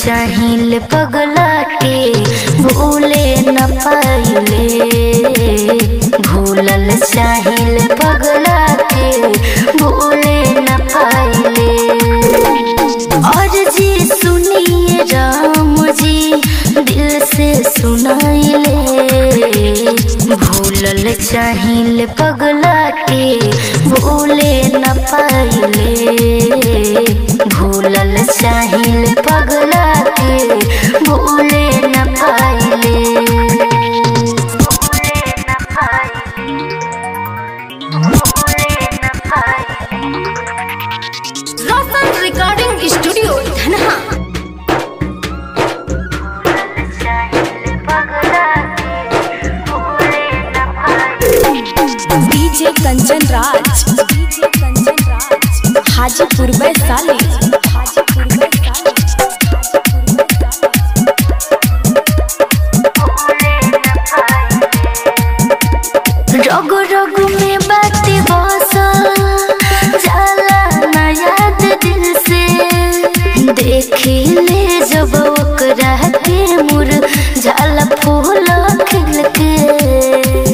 चाहिल पगला के भूले न पाइले भूलल चाहिल पगला के भूले न पाइले और जी सुनिए राम जी दिल से सुनाइले भूलल चाहिल पगला के भूले न पाइले भूलल चाहिल पगला के भूले न पाइले भूले न पाइले भूले न पाइले Roshan recording studio Dhanha DJ Kanchan Raj DJ Kanchan Raj Hajipur Vaishali Hajipur Vaishali रग रग में बाती बसल जाला ना याद दिल से देखी ले जब ओकरा के मुर जाला फूल खिल के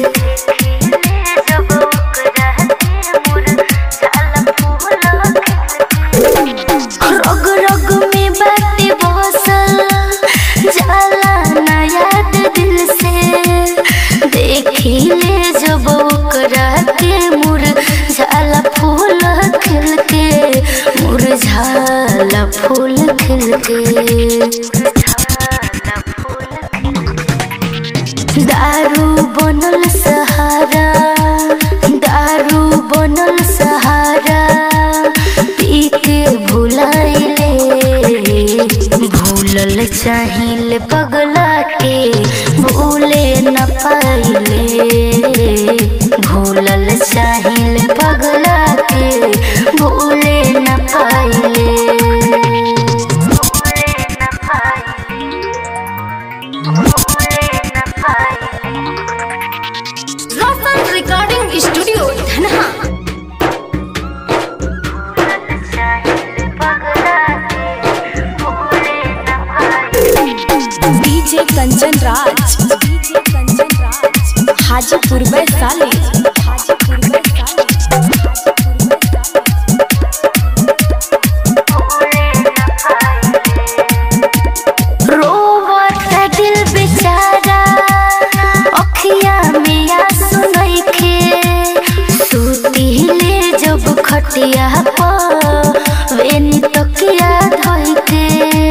रग रग में बाती बसल जाला ना याद दिल से देखी ले जब ओकरा के मुर झाला फूल खिल के मुरझाला फूल खिल के दारू बनल सहारा दारू बनल सहारा पी के भुलाइले भूलल चाहिल पगला के भूले न पाइले भूलल चाहिल पगला के भूले न पाइले भूले न पाइले भूले न पाइले Roshan recording studio Dhanha DJ Kanchan Raj DJ Kanchan Raj Hajipur Vaishali Hajipur Vaishali Hajipur Vaishali रोवत दिल बेचारा अखिया में आंसू नइखे सुतिले जब खटिया पर वेनी तकिया धइ के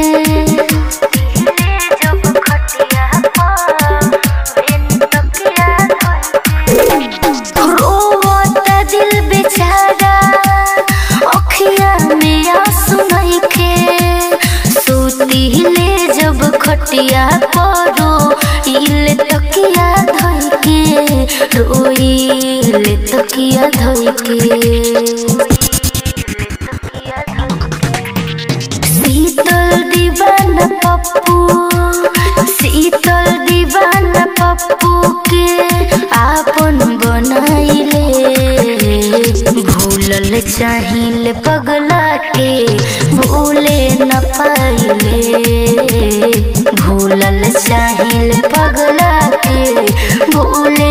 जब खटिया पर वेनी तकिया धइ के रोवत दिल बेचारा अखिया में आंसू नइखे सुतिले जब खटिया परो इल तकिया धइ के रोइल तकिया धइ के शीतल दीवाना पप्पू शीतल दीवाना पप्पू के आपन बनाइले भूलल चाहिल पगला के भूले न पाइले भूलल चाहिल पगला के भूले